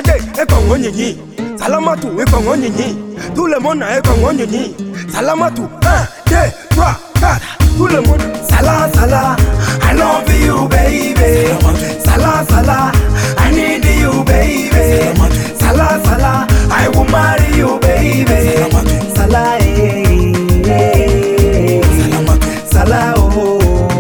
Ade ekwango nyinyi Salamatu ekwango nyinyi Tout le monde ekwango nyinyi Salamatu un, deux, trois, quatre Tout le monde Sala sala I love you baby Sala sala I need you baby Sala sala I will marry you baby Sala eh, eh, Sala oh,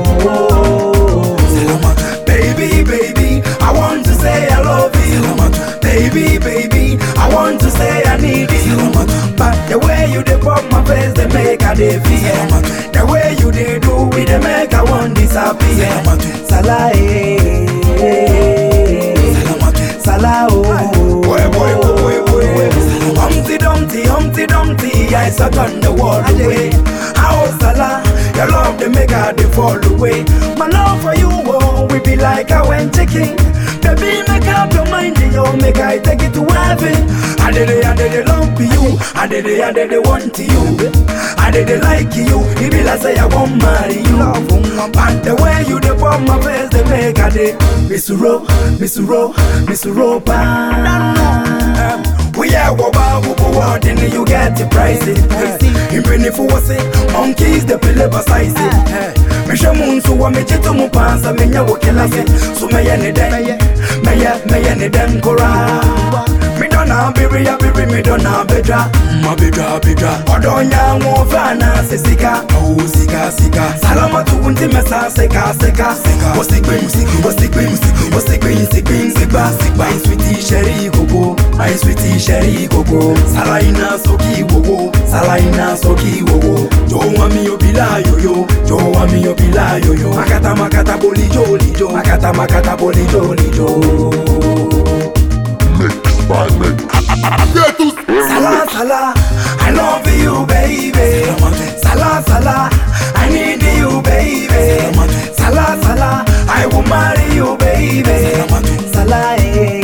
oh, oh. Baby baby I want to say I love you Baby baby I want to say I need you But the way you dey pop my face they make I dey fear The way you dey do it they make I want disappear Sala eh, eh, Sala oh Boy boy boy boy boy Humpty Dumpty Humpty Dumpty I sat on the wall away How Sala Your love they make I dey fall away My love for you oh we be like I went chicken Baby make up your mind yo make I take it to heaven I did it I did it love you I did it I did it want you I did it like you It be like say I won't marry you And the way you dey pop my face they make I dey Miss Ro Miss Ro Miss Ro um, we are waba wubu wardin you get the price Impeni fuwase monkeys the pile beside Misha munsu wa mechitu mupansa menya wakilase So meye ni den Meye meye ni den kora Mi dona biri ya biri mi dona bedra Ma bedra bedra Odonya ngofana sisika Oh sika sika Salama tu unti mesa seka seka Wasikwe wasikwe wasikwe sikwe sikba sikba Sweetie sherry gogo My sweetie sherry gogo Salaina soki wowo Salaina soki wowo Jo wami obila yoyo Jo wami obila yoyo Makata makata boli joli jo Makata makata boli joli jo Mix by mix. Sala sala, I love you baby. Sala sala, I need you baby. Sala sala, I will marry you baby. Sala eh,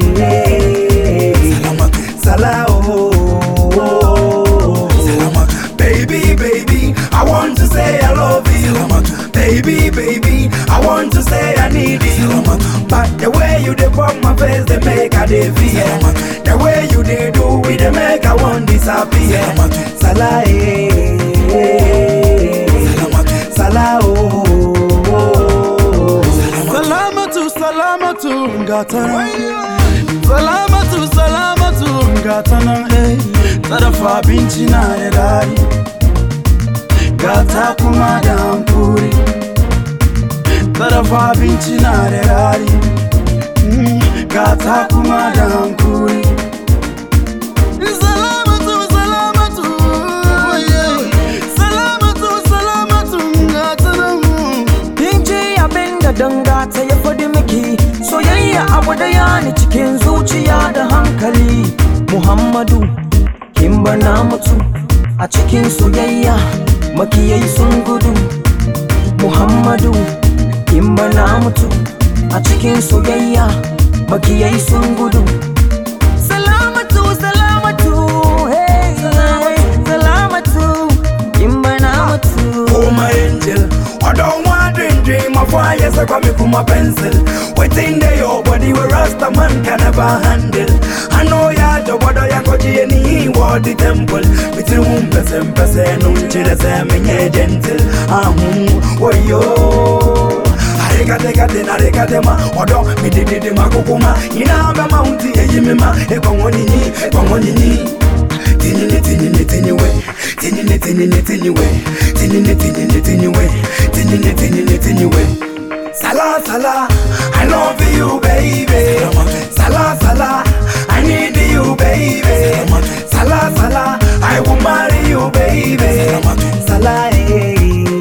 eh, Sala oh, oh, oh. Baby baby, I want to say I love you. Baby baby, I want to say I need you. But the way you dey pop my face, they make I dey fear. The way you dey do it, they make I want disappear. Sala eh, eh, Sala oh, oh, oh. Salamatu, salamatu, gatana. Salamatu, salamatu, gatana. Eh, tarafa abinci na da daɗi. Gata kuma da hankuri. Tarafa abinci na da daɗi. Mm, Gata kuma da hankuri. Salamatu, salamatu, yeah. Salamatu, salamatu, gatana. Kin ji abin da dangata ya faɗi miki soyayya abu daya ne cikin zuciya da hankali Muhammadu kin bana mutu a cikin soyayya makiyai sun gudu Muhammadu kin bana mutu a cikin soyayya makiyai sun gudu Salamatu salamatu hey salamatu kin bana mutu Oh my angel, I don't want dream dream of why yes I got me for my pencil. Waiting there your body where Rasta man can never handle. I know ya the water ya koji any what the temple. Between whom person person until the same nye gentle. Ahum, oh yo. Arekate kate na rekate ma odo mi di di di ma kukuma ina ba mounti eyi mi ma e kwa ngoni ni e kwa ngoni ni Tinini tinini tini we Tinini tinini tini we Tinini tinini tini we Tinini tinini tini we Sala sala I love you baby Sala sala I need you baby Sala sala I will marry you baby Sala eh,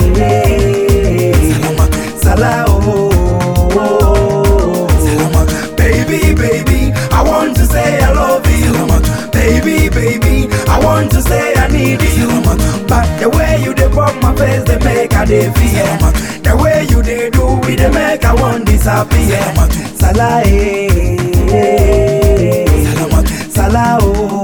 eh Sala oh, oh, oh. Baby baby I want to say I love you Baby baby I want to say I need you But the way you dey pop my face they make I dey fear The way you dey do it they make I want disappear Sala eh, eh Sala oh